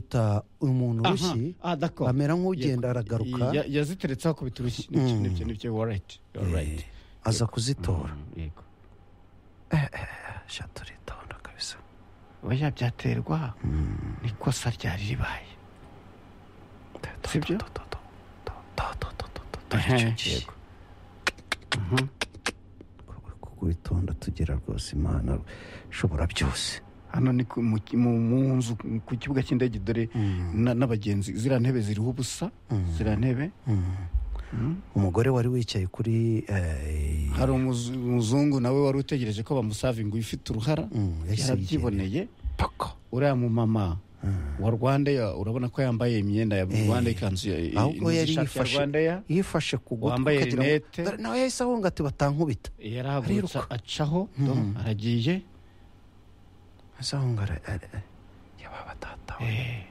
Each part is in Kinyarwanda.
bita umuntu urushyi aha dako amera nk'ugenda aragaruka yaziteretse akubita urushyi Mm. nibyo nibyo warayiti warayiti Eh, aza kuzitora yego sha turitonda kabisa oya byaterwa n'ikosa ryari ribaye sibyo yego kuwitonda tugera rwose imana ishobora byose hano ni ku- mu ki- mu- mu nzu ku kibuga cy'indege dore na- n'abagenzi ziriya ntebe ziriho ubusa ziriya ntebe umugore wari wicaye kuri eh, hari umuzu- umuzungu nawe wari utegereje ko bamusavinga ifite uruhara Mm, yahise yarabyiboneye uriya mumama wa rwandeya urabona ko yambaye imyenda ya rwanda ikanzu ya- i- ahubwo indi yari shati ya yifashe rwandeya yifashe ku gutwi Wambaye ukagira ngo- rinete. Dore nawe yahise ahunga ati batankubita yarahagurutsa ariruka. acaho do, aragiye azahunga ara- ara- ara- yababa data we.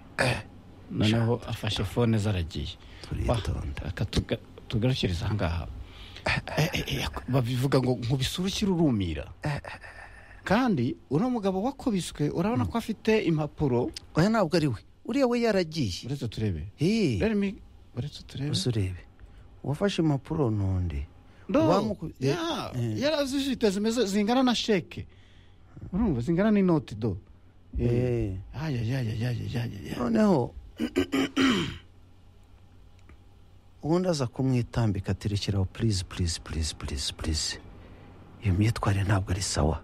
noneho afashe fone ze aragiye turitonda Reka tuga- tugarukirize ahangaha Eh, eh, eh, babivuga ngo nkubisura urumira kandi uriya mugabo wakubiswe urabona ko afite impapuro oya ntabwo ari we uriya we yaragiye uretse turebe Hey, Let me- uretse turebe gusa urebe uwafashe impapuro ntonde No, Uwamuku- eh, ya, eh. yarazifite zimeze zingana na sheke urumva zingana n'inoti do Eh, Eh, ayayayayayayaya. noneho ubundi aza kumwitambika ati rekeraho purize purize purize purize purize iyo myitwarire ntabwo ari sawa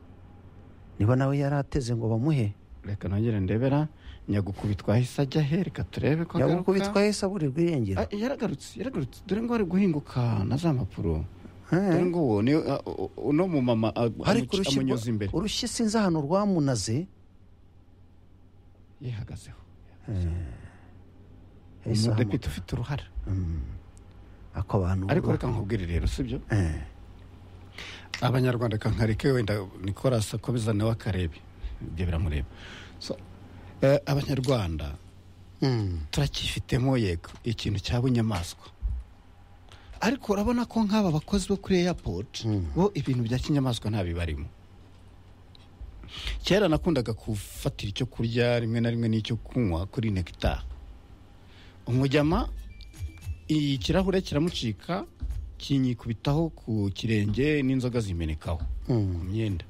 niba nawe yari ateze ngo bamuhe reka nongere ndebera nyagukubitwa ahise ajya he reka turebe ko yaba agaruka. ukubitwa yahise aburirwa irengero Ah, yaragarutse yaragarutse dore ngo ari guhinguka na za mpapuro Eh. dore ngo uwo ni- ah, u- uno mumama ah, ariko amuci- urushyi amunyuza rwa- imbere urushyi sinzi ahantu rwamunaze yihagazeho yahise umudepite ahamagara. ufite uruhara ako abantu ariko bubaha. reka nkubwire rero sibyo Eh, abanyarwanda kankareke wenda nicolas akomeza nawe akarebe ibyo biramureba So, eh, abanyarwanda mm, turacyifitemo yego ikintu cyaba inyamaswa ariko urabona ko nk'aba bakozi bo kuri airport bo ibintu bya kinyamaswa ntabibarimo kera nakundaga gufatira icyo kurya rimwe na rimwe n'icyo kunywa kuri nekitari umujyama ikirahure kiramucika kinyikubitaho ku kirenge n'inzoga zimenekaho ku myenda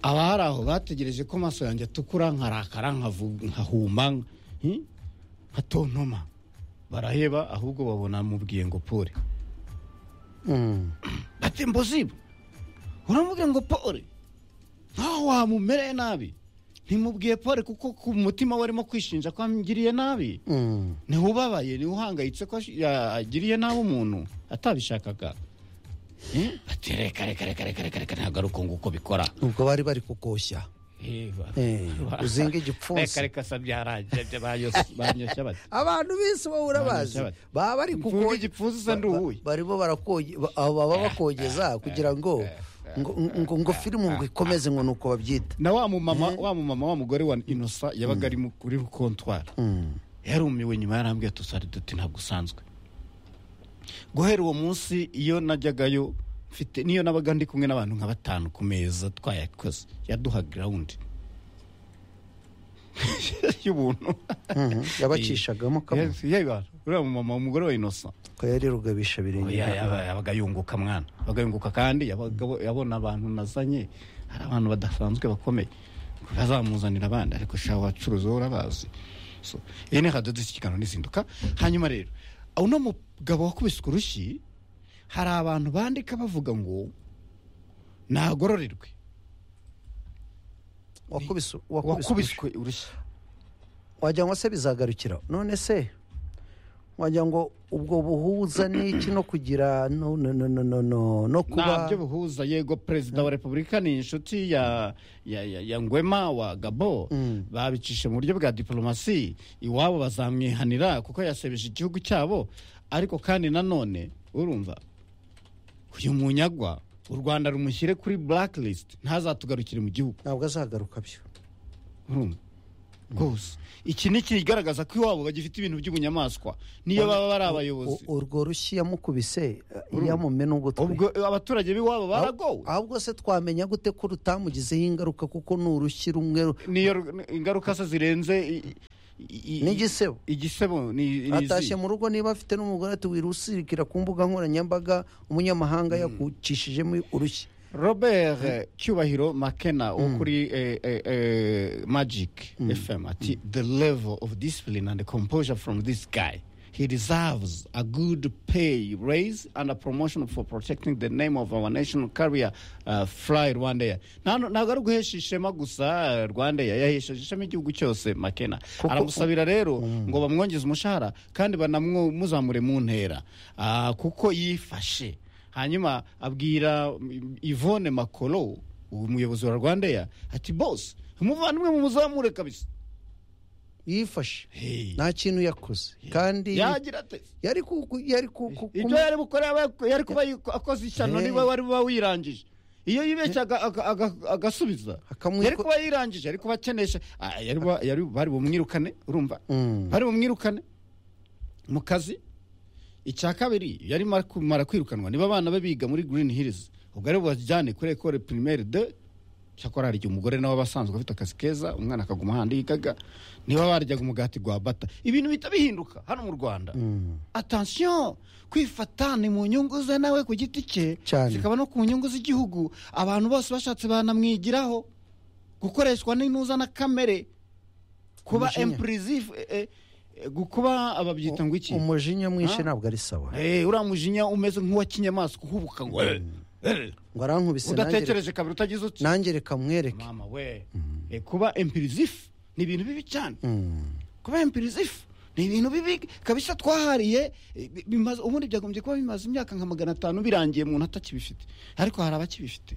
abahari aho bategereje ko amaso yanjye atukura nkarakara nkavu- nkahuma hi, nkatontoma baraheba ahubwo babona mubwiye ngo pole mm. bati mbozibu uramubwiye ngo pole nkaho wamumereye nabi ntimubwiye pole kuko ku mutima we arimo kwishinja ko amugiriye nabi Mm. ntiwubabaye ntiwuhangayitse ko ashi- ya- agiriye nabi umuntu atabishakaga Eh, bati reka reka reka reka reka reka ntagaruka ngo uko bikora ubwo bari bari kukoshya Eh, uzinga igipfunsi. reka reka sa byarajya banyoshya bati abantu bese bahura bazi Baracyabati. baba bari Mfunge kuko igipfunsi usa n'uwuye. barimo barakoge ba- abo baba bakogeza kugira ngo ngo ngo, ngo filime ngo ikomeze ngo nuko babyita na wa mumama wa mumama wa mugore wa inosa yabaga ari mu- kuri kontwari yarumiwe nyuma yarambwiye tusari duti ntabwo usanzwe guhera uwo munsi iyo najyagayo mfite niyo nabaga ndi kumwe n'abantu nka batanu ku meza twayakoze yaduha grawundi y'ubuntu Mhm. yabacishagamo kamwe Yes, yewe, uriya mumama umugore wa inosa ko yari rugabisha birenge Oya, yaba- yabaga yunguka mwana yabaga yunguka kandi yabaga abo- yabona abantu nazanye hari abantu badasanzwe bakomeye bazamuzanira abandi ariko shaho abacuruzi bo urabazi So, iyi ni hadodo ikiganiro n'izinduka hanyuma rero uno mugabo wakubiswe urushyi hari abantu bandika bavuga ngo nagororerwe wakubise wakubise wakubiswe urushyi wagira ngo se bizagarukira none se wagira ngo ubwo buhuza n'iki no kugira no no no no no no no kuba ntabyo bihuza yego perezida wa repubulika ni inshuti ya ya, ya, ya ngwema wa gabo babicisha mu buryo bwa diporomasi iwabo bazamwihanira kuko yasebeje igihugu cyabo ariko kandi nanone urumva uyu munyagwa u rwanda rumushyire kuri blacklist ntazatugarukire mu gihugu ntabwo azagaruka byo urumva rwose iki ni ikigaragaza ko iwabo bagifite ibintu by'ubunyamaswa niyo baba bari abayobozi U- urwo rushyi yamukubise yamumena ugutwi ubwo abaturage b'iwabo baragowe ahubwo se twamenya gute ko rutamugizeho ingaruka kuko ni urushyi rumwe ru- niyo ru- ingaruka se zirenze i- i- i- n'igisebo igisebo ni ni atashye izihe? mu rugo niba afite n'umugore ati wirusirikira ku mbuga nkoranyambaga umunyamahanga yakucishijemo urushyi robert eh, cyubahiro makena wo kuri eh, eh, eh, magic fm ati the level of discipline and composure from this guy he deserves a good pay raise and a promotion for protecting the name of our national carrier uh, fly rwandair Nta- ntabwo ari uguhesha ishema gusa rwandair yahesheje ishema igihugu cyose makena aramusabira rero ngo bamwongeze umushahara kandi banamuzamure mu ntera Ah, kuko yifashe hanyuma abwira mm, Yvonne Makolo umuyobozi wa Rwandair ati boss umuvandimwe mumuzamure kabisa yifashe Hey. nta kintu yakoze kandi yagira ate yari ku ku- yari ku ku- ibyo kumu- yari bukore aba- yari kuba yiko- akoze ishyano Hey. niba wari uba wirangije iyo yibeshyaga aga- aga- agasubiza Akamwiko- yari kuba yirangije yari kuba akenesha Ah, yari ba- yari- bari bumwirukane urumva Mm. bari bumwirukane mu kazi icya kabiri yari mara kumara kwirukanwa niba abana be biga muri green hills ubwo ari bubajyane kuri ekore primaire de cyakora hari igihe umugore nawe aba asanzwe afite akazi keza umwana akaguma ahandi yigaga niba baryaga umugati gwa bata ibintu bihita bihinduka hano mu rwanda atansiyo kwifata ni mu nyungu ze nawe ku giti cye Cyane. zikaba no ku nyungu z'igihugu abantu bose bashatse banamwigiraho gukoreshwa n'inuza na kamere kuba Umujinya. empurisive kuba ababyita ngo iki umujinya mwinshi Ah. ntabwo ari sawa Eh, uriya mujinya umeze nk'uwakinyamaswa uhubuka ngo eh, eh, ngo arankubise nanjye udatekereje kabiri utagize uti nanjye reka mwereke mama we Eh, kuba empurisive ni ibintu bibi cyane Mm. kuba empirisifu ni ibintu bibi kabisa twahariye eh, bi- bimaze- ubundi byagombye kuba bimaze imyaka nka magana atanu birangiye umuntu atakibifite ariko hari abakibifite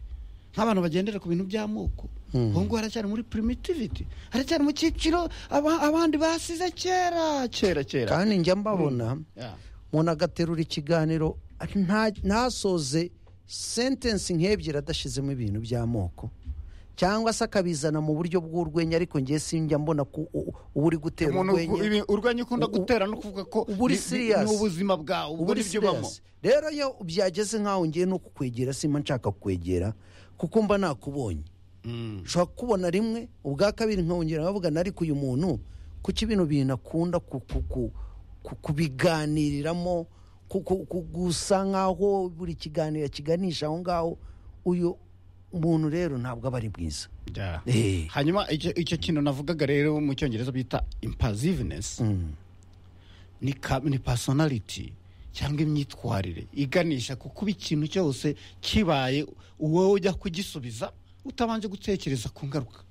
nk'abantu bagendera ku bintu by'amoko ubu ngubu haracyari muri primitivity haracyari mu cyiciro aba- abandi basize kera kera kera kandi njya mbabona Yeah. umuntu agaterura ikiganiro nta- ntasoze sentensi nk'ebyiri adashizemo ibintu by'amoko cyangwa se akabizana mu buryo bw'urwenya ariko ngewe sinjya mbona ko u- u- uba uri gutera umuntu uku- urwenya ibi- urwenya ukunda u- u- gutera no kuvuga ko uba uri ni- ni- serious. ni ubuzima bwawe uba ubwo uri nibyo ubamo serious rero iyo byageze nk'aho ngewe no kukwegera simba nshaka kukwegera kuko mba nakubonye Mm. ushobora kukubona rimwe ubwa kabiri nkongera nkavugana ariko uyu muntu kuki bino bintu akunda ku- ku- ku- ku- kubiganiriramo ku- ku- ku- gusa nk'aho buri kiganiro kiganisha aho ngaho uyu muntu rero ntabwo aba ari mwiza Yeah. Eh. hanyuma icyo icyo kintu navugaga rero mu cyongereza bita impasiveness Mm. ni, ka, ni personality cyangwa imyitwarire iganisha ku kuba ikintu cyose kibaye wowe ujya kugisubiza utabanje gutekereza ku ngaruka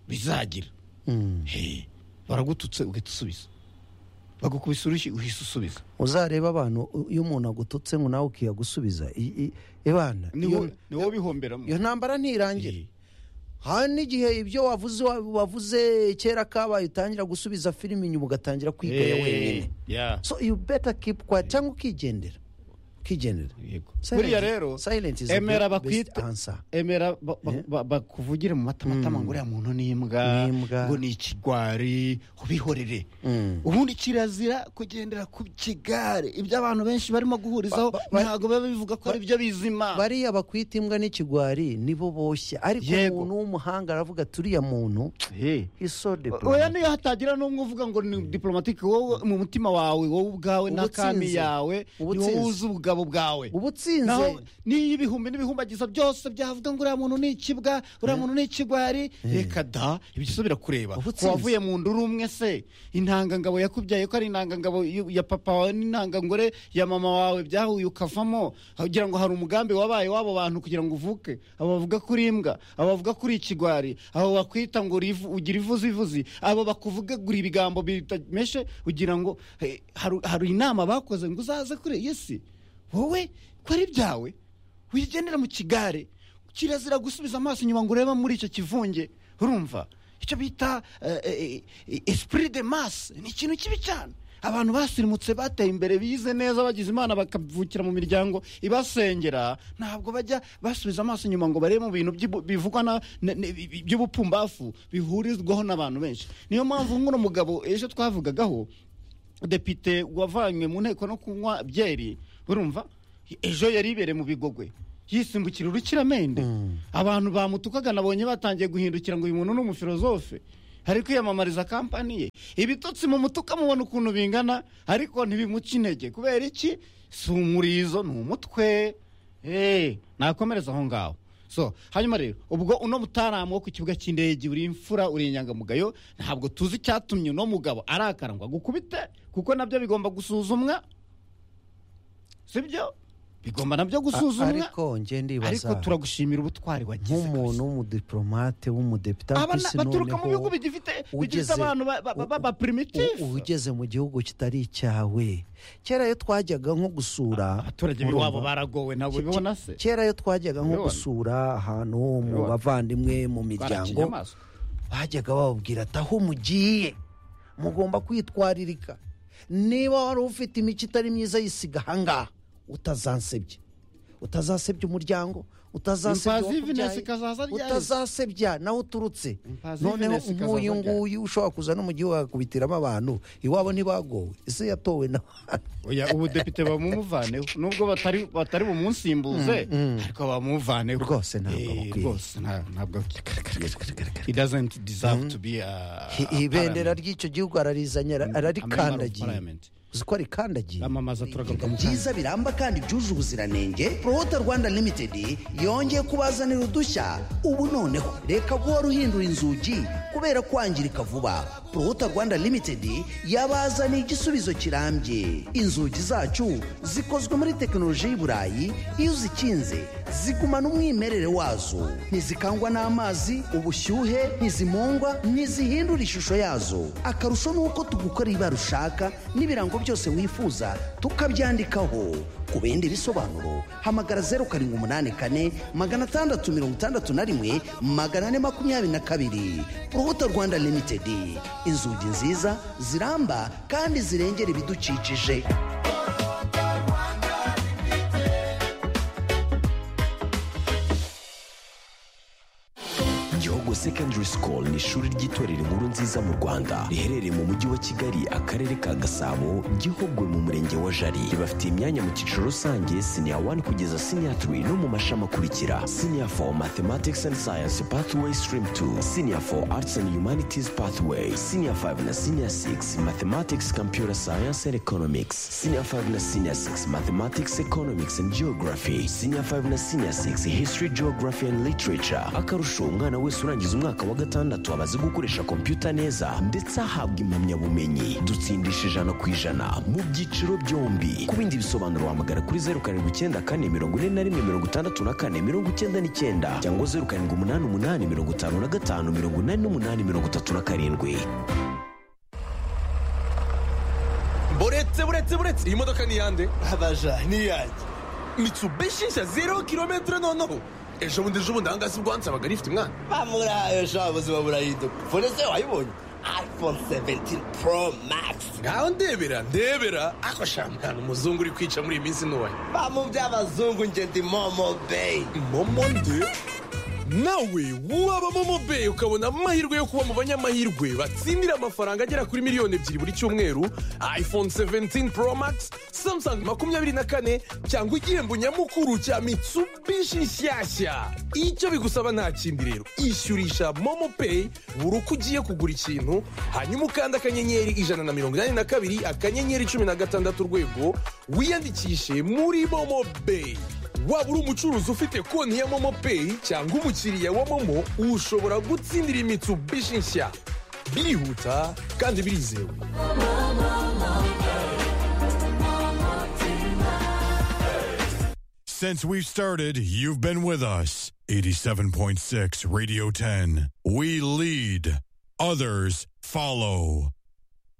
bizagira Mm. Hey, baragututse ugahita usubiza bagukubisa urushyi uhise usubiza uzarebe abantu u- iyo umuntu agututse ngo nawe ukiyagusubiza I- i- ibana ni iyo- wowe ni wowe ubihomberamo iyo ntambara ntirangira Hey, hari n'igihe ibyo wavuze wa- wavuze kera kabaye utangira gusubiza filime inyuma ugatangira kwigaya hey, wenyine yeah, so you better keep quiet cyangwa ukigendera ukigendera yego. Silence- buriya rero silence is the emera be- best bakwita answer. emera ba- ba- ba- bakuvugire mu matamatama ngo uriya muntu ni imbwa Ni imbwa. ngo ni ikigwari ubihorere Mm. ubundi kirazira kugendera ku kigare ibyo abantu benshi barimo guhurizaho Ba- ba- ntabwo biba bivuga ko ari byo bizima bariya bakwita imbwa n'ikigwari nibo boshye ariko Yego. umuntu w'umuhanga aravuga ati uriya muntu Hey. isode oya niyo hatagira n'umwe uvuga ngo ni diplomatike wowe mu mutima wawe wowe ubwawe n'akami Ubutsinzi. yawe ni Ubutsinzi. wowe uzi ubugabo bwawe naho ubutsinze n'iyo ibihumbi n'ibihumbagiza byose byavuga ngo uriya muntu ni ikibwa uriya muntu ni ikigwari reka da ibyo birakureba Ubutsinzi. wavuye mu nduru umwe se intangangabo yakubyaye ko ari intangangabo y- ya papa wawe n'intangangore ya mama wawe byahuye ukavamo kugira ngo hari umugambi wabaye w'abo bantu kugira ngo uvuke abo bavuga kuri imbwa abo bavuga kuri ikigwari abo bakwita ngo uri ivu- ugira ivuzivuzi abo bakuvugagura ibigambo bitameshe ugira ngo eh, hari- hari inama bakoze ngo uzaze kuri yesi wowe ko ari byawe wigendera mu kigare kirazira gusubiza amaso inyuma ngo urebe muri icyo kivunge urumva icyo bita eh, eh, eh, esprit de masse ni ikintu kibi cyane abantu basirimutse bateye imbere bize neza bagize imana bakavukira mu miryango ibasengera ntabwo bajya basubiza amaso inyuma ngo barebe mu bintu by'ibu- bivugwa na- na- na- by'ubupfumbafu bihurizwaho n'abantu benshi niyo mpamvu nk'uno mugabo ejo twavugagaho depite wavanywe mu nteko no kunywa byeri urumva ejo yari ibereye mu bigogwe yisimbukira urukiramende abantu bamutukaga nabonye batangiye guhindukira ngo uyu muntu ni umufilozofe ari kwiyamamariza kampani ye ibitotsi mu mutuka mubona ukuntu bingana ariko ntibimuca intege kubera iki si umurizo ni umutwe Eh, nakomereza aho ngaho so hanyuma rero ubwo uno mutaramu wo ku kibuga cy'indege uri imfura uri inyangamugayo ntabwo tuzi icyatumye uno mugabo arakara ngo agukubite kuko nabyo bigomba gusuzumwa sibyo bigomba nabyo gusuzumwa ariko njye ariko ndibaza turagushimira ubutwari wagize nk'umuntu w'umudipolomate w'umudepite kabisa. Abana baturuka mu bihugu bigifite bigifite ugeze- abantu ba- ba- ba- ba- ba primitif uba ugeze mu gihugu kitari icyawe kera iyo twajyaga nko gusura abaturage urumva, b'iwabo baragowe ntabwo bibona se kera iyo twajyaga nko Urabibona? gusura ahantu mu Urabibona? bavandimwe mu miryango barakinyamaswa bajyaga bababwira ati aho mugiye mugomba kwitwaririka niba wari ufite imico itari myiza yisiga ahangaha utazansebye utazasebye umuryango utazasebye Imfazi Venus uwakubyaye, ikazaza ryahise. utazasebya nawe uturutse Imfazi noneho Venus ikazaza nk'uyu ryahise. nguyu ushobora kuza no mu gihugu agakubitiramo abantu iwabo ntibagowe ese yatowe na oya ubudepite bamumuvaneho nubwo batari batari bumusimbuze ariko bamuvaneho Rwose ntabwo Eh, amukwiriye. rwose nta- ntabwo he doesn't deserve to be a- a ibendera parliament. ry'icyo gihugu ararizanye ara- A member of ararikandagiye parliament. uzi ko arikandagiye bamamaza turagaruka mu kanya byiza biramba kandi byuje ubuziranenge Toyota Rwanda Limited yongeye kubazanira udushya ubu noneho reka guhora uhindura inzugi kubera kwangirika vuba Toyota Rwanda Limited yabazaniye igisubizo kirambye inzugi zacu zikozwe muri tekinoloji y'i Burayi iyo uzikinze zigumana umwimerere wazo ntizikangwa n'amazi ubushyuhe ntizimungwa ntizihindura ishusho yazo akarusho ni uko tugukorera ibara ushaka n'ibirango byose wifuza tukabyandikaho ku bindi bisobanuro hamagara zeru karindwi umunani kane magana atandatu mirongo itandatu na rimwe magana ane makumyabiri na kabiri urubuto rwanda limitedi inzugi nziza ziramba kandi zirengera ibidukikije Gihogo Secondary School ni ishuri ry'itorero inkuru nziza mu Rwanda riherereye mu mujyi wa Kigali akarere ka Gasabo Gihogwe mu murenge wa Jari ribafite imyanya mu cyiciro rusange senior 1 kugeza senior 3 no mu mashami akurikira senior 4 Mathematics and Science Pathway Stream 2 senior 4 Arts and Humanities Pathway senior 5 na senior 6 Mathematics Computer Science and Economics senior 5 na senior 6 Mathematics Economics and Geography senior 5 na senior 6 History Geography and Literature akarusho umwana wese urangiza umwaka wa gatandatu aba azi gukoresha kompiyuta neza ndetse ahabwa impamyabumenyi dutsindisha ijana ku ijana mu byiciro byombi ku bindi bisobanuro wahamagara kuri zeru karindwi icyenda kane mirongo ine na rimwe mirongo itandatu na kane mirongo icyenda n'icyenda cyangwa zeru karindwi umunani umunani mirongo itanu na gatanu mirongo inani n'umunani mirongo itatu na karindwi buretse buretse buretse iyi modoka ni iyande abaja niyanjye mitsubishi nshya zero kilometero noneho ejo bundi ejo bundi ahangaha si bwo wansabaga rifite umwana bamurahaye sha ubuzima burahinduka fone se wayibonye iphone 17 pro max ngaho ndebera ndebera ako shampiyona umuzungu uri kwica muri iyi minsi ntoya bamu by'abazungu njye ndi momo bay momo nde nawe waba momo beyi ukabona amahirwe yo kuba mu banyamahirwe batsindira amafaranga agera kuri miliyoni ebyiri buri cyumweru iphone 17 pro max samsung makumyabiri na kane cyangwa igihembo nyamukuru cya mitsubishi nshyashya icyo bigusaba nta kindi rero ishyurisha momo peyi buri uko ugiye kugura ikintu hanyuma ukanda akanyenyeri ijana na mirongo inani na kabiri akanyenyeri cumi na gatandatu urwego wiyandikishe muri momo beyi waba uri umucuruzi ufite konti ya momo peyi cyangwa umukiriya wa momo ushobora gutsindira imitsubishi nshya birihuta kandi birizewe Since we've started, you've been with us. 87.6 Radio 10. We lead, others follow.